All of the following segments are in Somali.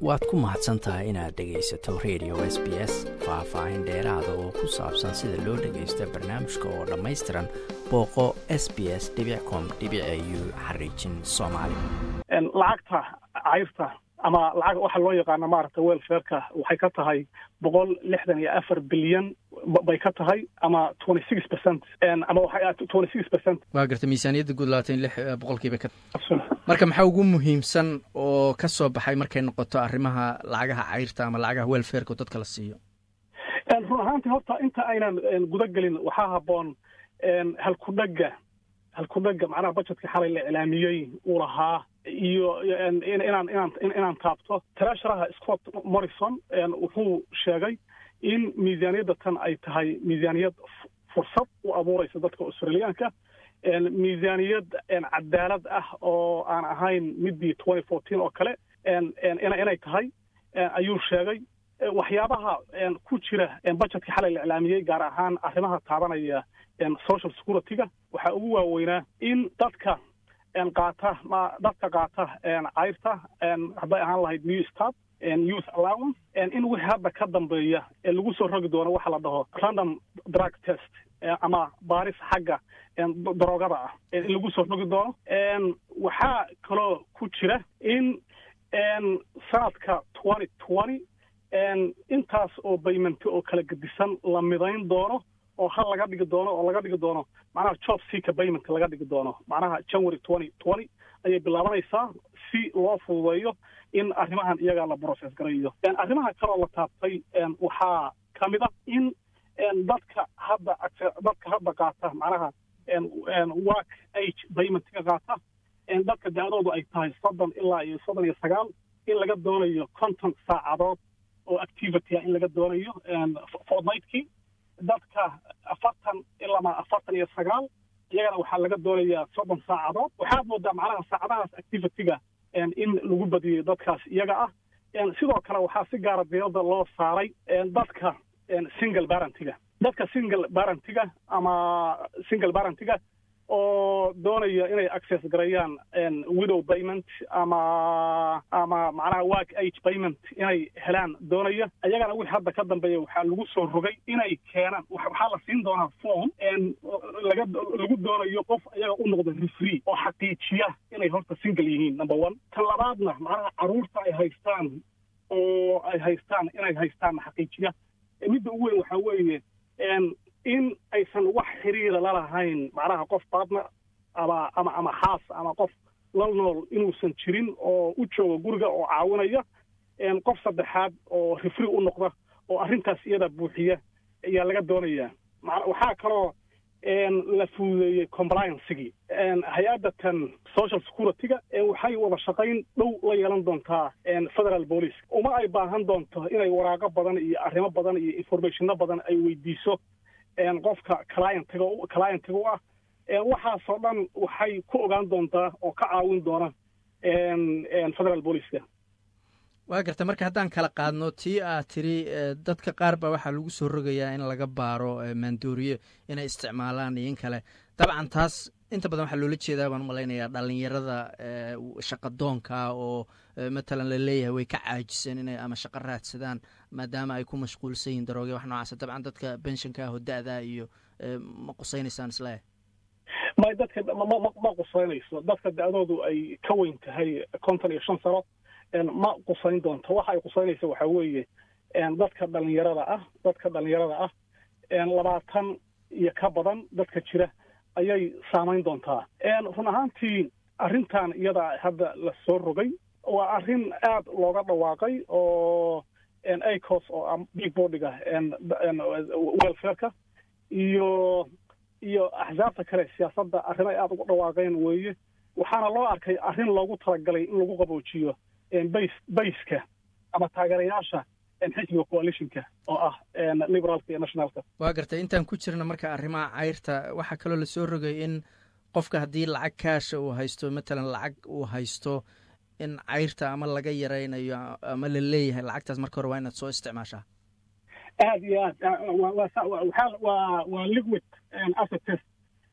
waad ku mahadsan tahay inaad dhegaysato radio s b s faah-faahin dheeraada oo ku saabsan sida loo dhagaysto barnaamijka oo dhammaystiran booqo s b s com u xariijin soomaali lacagta cayrta ama lacag waxa loo yaqaano maaragta welfareka waxay ka tahay boqol lixdan iyo afar bilyan bay ka tahay ama twenty six percent ama twenty six percent waa garta miisaaniyadda guud labaatan lix boqolkiiba ka marka maxaa ugu muhiimsan oo ka soo baxay markay noqoto arrimaha lacagaha cayrta ama lacagaha welfareka oo dadka la siiyo run ahaantii horta inta aynan guda gelin waxaa habboon halkudhaga halkudhaga macnaha budgetka xalay la iclaamiyey uu lahaa iyo inaan inaan inaan taabto treasureha scott morrison wuxuu sheegay in miisaaniyadda tan ay tahay miisaaniyad fursad u abuuraysa dadka australiyaanka miisaaniyad cadaalad ah oo aan ahayn midii twenty fourteen oo kale inay tahay ayuu sheegay waxyaabaha ku jira budgetka xalay la iclaamiyey gaar ahaan arrimaha taabanaya social security-ga waxaa ugu waaweynaa in dadka qaata dadka qaata cayrta hadday ahaan lahayd new start youth allowance in wixii hadda ka dambeeya lagu soo rogi doono waxa la dhaho random drug test ama baaris xagga daroogada ah in lagu soo rogi doono waxaa kaloo ku jira in sanadka twenty twenty intaas oo baymanti oo kala gedisan la midayn doono oo hal laga dhigi doono oo laga dhigi doono macnaha job seeka payment laga dhigi doono macnaha january twenty twenty ayay bilaabanaysaa si loo fududeeyo in arrimahan iyagaa la process garayo arrimaha kaloo la taabtay waxaa ka mid a in dadka hadda dadka hadda qaata macnaha work age paymentga qaata dadka da-doodu ay tahay soddon ilaa iyo soddon iyo sagaal in laga doonayo conton saacadood oo activity ah in laga doonayo fortnightkii dadka afartan ilama afartan iyo sagaal iyagana waxaa laga doonayaa soddon saacadood waxaad moodaa macnaha saacadahaas activity-ga in lagu badiyey dadkaas iyaga ah sidoo kale waxaa si gaara diirada loo saaray dadka single barentiga dadka single barentiga ama single barentiga oo doonaya inay access garayaan widow payment ama ama macnaha work age payment inay helaan doonaya ayagana wixii hadda ka dambeeya waxaa lagu soo rogay inay keenaan waxaa la siin doonaa form laga lagu doonayo qof ayaga u noqda refree oo xaqiijiya inay horta single yihiin number one tan labaadna macnaha caruurta ay haystaan oo ay haystaan inay haystaan xaqiijiya midda ugu weyn waxaa weeye in aysan wax xiriira lalahayn macnaha qof baadna ama ama ama xaas ama qof la nool inuusan jirin oo u jooga guriga oo caawinaya qof saddexaad oo rifri u noqda oo arrintaas iyada buuxiya ayaa laga doonayaa waxaa kaloo la fududeeyey compliancegii hay-adda tan social security-ga waxay wada shaqayn dhow la yeelan doontaa federal police uma ay baahan doonto inay waraaqo badan iyo arrimo badan iyo informationno badan ay weydiiso qofka clientiga clientiga u ah waxaasoo dhan waxay ku ogaan doontaa oo ka caawin doona federal boliceka waa garta marka haddaan kala qaadno tii aad tiri dadka qaar baa waxaa lagu soo rogayaa in laga baaro maandooriye inay isticmaalaan iyo in kale dabcan taas inta badan waxaa loola jeedaa baan umalaynayaa dhalinyarada shaqadoonka oo matalan la leeyahay way ka caajiseen inay ama shaqo raadsadaan maadaama ay ku mashquulsan yihin darooge wax noocaasa dabcan dadka benshanka ah oo da-da iyo ma qusaynaysaan isleeh may dadka ma qusaynayso dadka da-doodu ay ka weyn tahay konton iyo shan sano ma qusayn doonto waxa ay qusaynaysa waxaa weeye dadka dhalinyarada ah dadka dhalinyarada ah labaatan iyo ka badan dadka jira ayay saamayn doontaa run ahaantii arrintan iyada hadda la soo rogay waa arrin aad looga dhawaaqay oo acos oo big bodiga welfareka iyo iyo axsaabta kale siyaasadda arrin ay aada ugu dhawaaqeen weeye waxaana loo arkay arrin loogu talagalay in lagu qaboojiyo bas bayska ama taageerayaasha xisbiga coalitionka oo ah liberaalka iyo nationalka waa gartay intaan ku jirna marka arrimaha cayrta waxaa kaloo lasoo rogay in qofka haddii lacag kaasha uu haysto matalan lacag uu haysto in cayrta ama laga yaraynayo ama la leeyahay lacagtaas marka hore waa inaad soo isticmaashaa aad iyo aad waa waa liquid asset test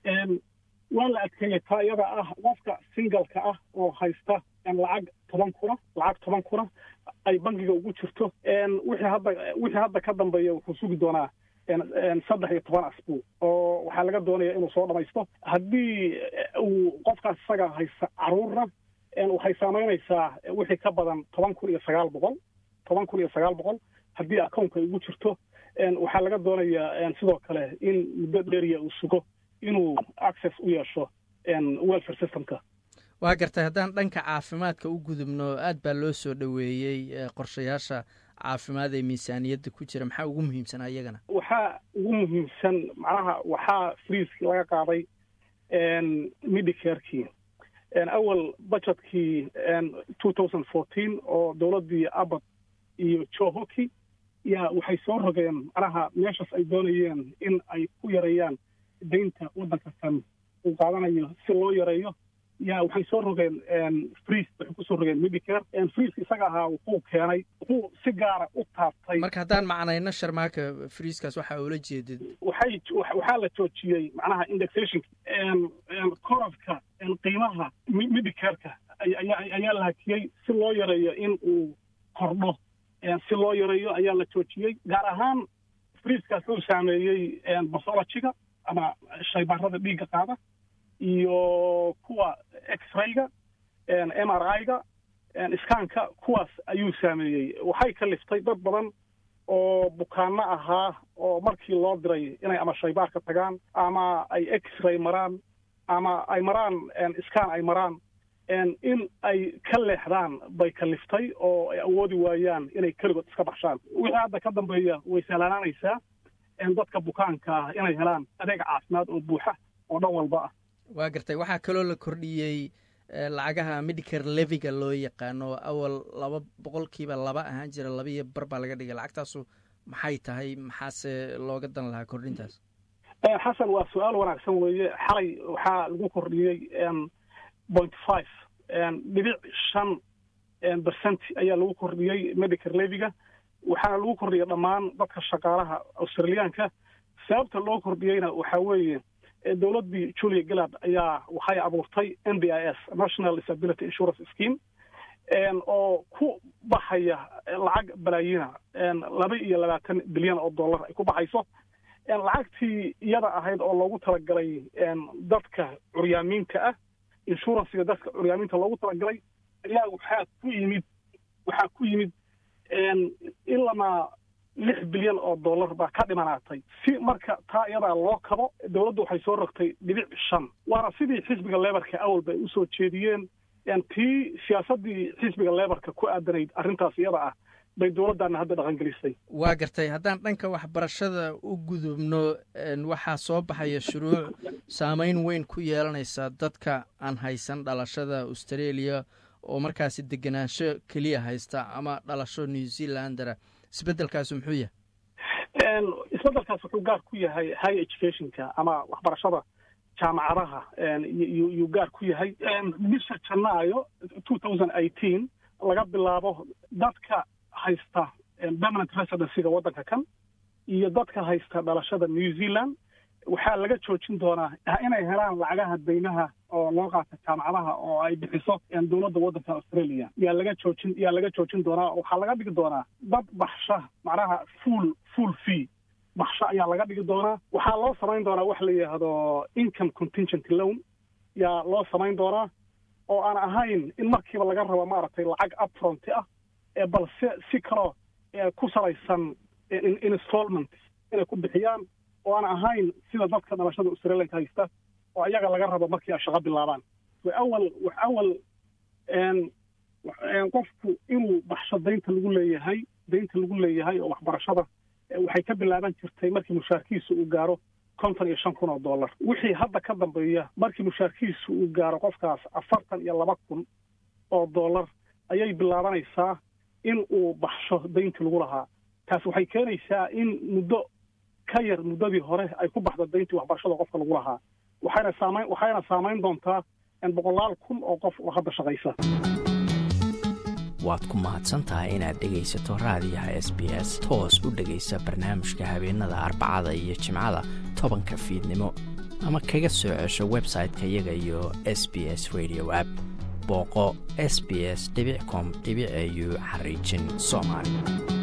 waa la adkeeyey taa iyada ah qofka singalka ah oo haysta lacag toban kuna lacag toban kuna ay bangiga ugu jirto wixii hadda wixii hadda ka dambeeya wuxuu sugi doonaa saddex iyo toban asbuuc oo waxaa laga doonaya inuu soo dhamaysto haddii uu qofkaas isaga haysta caruurna waxay saamaynaysaa wixii ka badan toban kun iyo sagaal boqol toban kun iyo sagaal boqol haddii accountka ay ugu jirto waxaa laga doonayaa sidoo kale in muddo dheeriya uu sugo inuu access u yeesho welfare systemka waa gartay haddaan dhanka caafimaadka u gudubno aad baa loo soo dhoweeyey qorshayaasha caafimaad ee miisaaniyadda ku jira maxaa ugu muhiimsanaa iyagana waxaa ugu muhiimsan macnaha waxaa friiskii laga qaaday medicarekii awal budgetkii two thousand fourteen oo dowladdii abad iyo johoki yaa waxay soo rogeen macnaha meeshaas ay doonayeen in ay ku yareeyaan daynta waddanka kan uu qaadanayo si loo yareeyo yaa waxay soo rogeen friis waxay kusoo rogeen medicare friiska isaga ahaa wuxuu keenay wuxuu si gaara u taabtay marka haddaan macnayno sharmaaka friiskaas waxaa ula jeedid waxay waxaa la joojiyey macnaha indexationka korafka qiimaha medicareka ayaa la hakiyey si loo yareeyo in uu kordho si loo yareeyo ayaa la joojiyey gaar ahaan friiskaas uu saameeyey basologiga ama shaybaarada dhiigga qaada iyo kuwa x-rayga m r i-ga iskaanka kuwaas ayuu saameeyey waxay kaliftay dad badan oo bukaano ahaa oo markii loo diray inay ama shaybaarka tagaan ama ay x-ray maraan ama ay maraan iskaan ay maraan in ay ka leexdaan bay kaliftay oo ay awoodi waayaan inay keligood iska baxshaan wixii hadda ka dambeeya way sahlaanaanaysaa dadka bukaanka ah inay helaan adeeg caafimaad oo buuxa oo dhan walba ah waa gartay waxaa kaloo la kordhiyey lacagaha medicare leviga loo yaqaano awal laba boqolkiiba laba ahaan jira laba iyo bar baa laga dhigay lacagtaasu maxay tahay maxaase looga dan lahaa kordhintaas xasan waa su-aal wanaagsan weeye xalay waxaa lagu kordhiyey point five dhibic shan percent ayaa lagu kordhiyey medicare leviga waxaana lagu kordhiyay dhammaan dadka shaqaalaha australiyaanka sababta loo kordhiyeyna waxaa weeye dowladdii julia gillard ayaa waxay abuurtay n b i s national disability insurance scheme oo ku baxaya lacag balaayina laba iyo labaatan bilyan oo dollar ay ku baxayso lacagtii iyada ahayd oo loogu talagalay dadka curyaamiinta ah inshuransiga dadka curyaamiinta loogu talagalay ayaa waxaa ku yimid waxaa ku yimid ilamaa lix bilyan oo dollar baa ka dhimanaatay si marka taa iyadaa loo kabo dowladdu waxay soo rogtay dhibic shan waana sidii xisbiga lebarka awalba ay usoo jeediyeen tii siyaasaddii xisbiga lebarka ku aadanayd arrintaas iyada ah bay dowladdaana hadda dhaqangelisay waa gartay haddaan dhanka waxbarashada u gudubno waxaa soo baxaya shuruuc saameyn weyn ku yeelanaysa dadka aan haysan dhalashada australia oo markaasi degenaansho keliya haysta ama dhalasho new zealandera isbeddelkaasi muxuu yahay isbeddelkaas wuxuu gaar ku yahay high educationka ama waxbarashada jaamacadaha yuu gaar ku yahay bisha janaayo two thousand eighteen laga bilaabo dadka haysta permanent residencyga waddanka kan iyo dadka haysta dhalashada new zealand waxaa laga joojin doonaa inay helaan lacagaha deymaha oo loo qaata jaamacadaha oo ay bixiso dowladda waddanka australia yaa laga joojin yaa laga joojin doonaa waxaa laga dhigi doonaa dad baxsha macnaha full full fee baxsho ayaa laga dhigi doonaa waxaa loo samayn doonaa wax la yidhaahdo income contingent loan yaa loo samayn doonaa oo aan ahayn in markiiba laga rabo maaragtay lacag upfronti ah balse si kaloo ku salaysan installment inay ku bixiyaan oo aan ahayn sida dadka dhalashada australianka haysta oo ayaga laga rabo markii ay shaqo bilaabaan awal awal qofku inuu baxsho daynta lagu leeyahay daynta lagu leeyahay oo waxbarashada waxay ka bilaaban jirtay markii mushaarkiisu uu gaaro konton iyo shan kun oo dollar wixii hadda ka dambeeya markii mushaarkiisu uu gaaro qofkaas afartan iyo laba kun oo dollar ayay bilaabanaysaa in uu baxsho dayntii lagu lahaa taas waxay keenaysaa in muddo ka yar muddadii hore ay ku baxdo dayntii waxbarashada qofka lagu lahaa waxayna saamayn waxayna saamayn doontaa boqolaal kun oo qof oo hadda shaqaysa waad ku mahadsan tahay inaad dhegaysato raadiyaha s b s toos u dhegaysa barnaamijka habeenada arbacada iyo jimcada tobanka fiidnimo ama kaga soo cesho website-ka iyaga iyo s b s radio app booqo s b s com au xariijin soomaali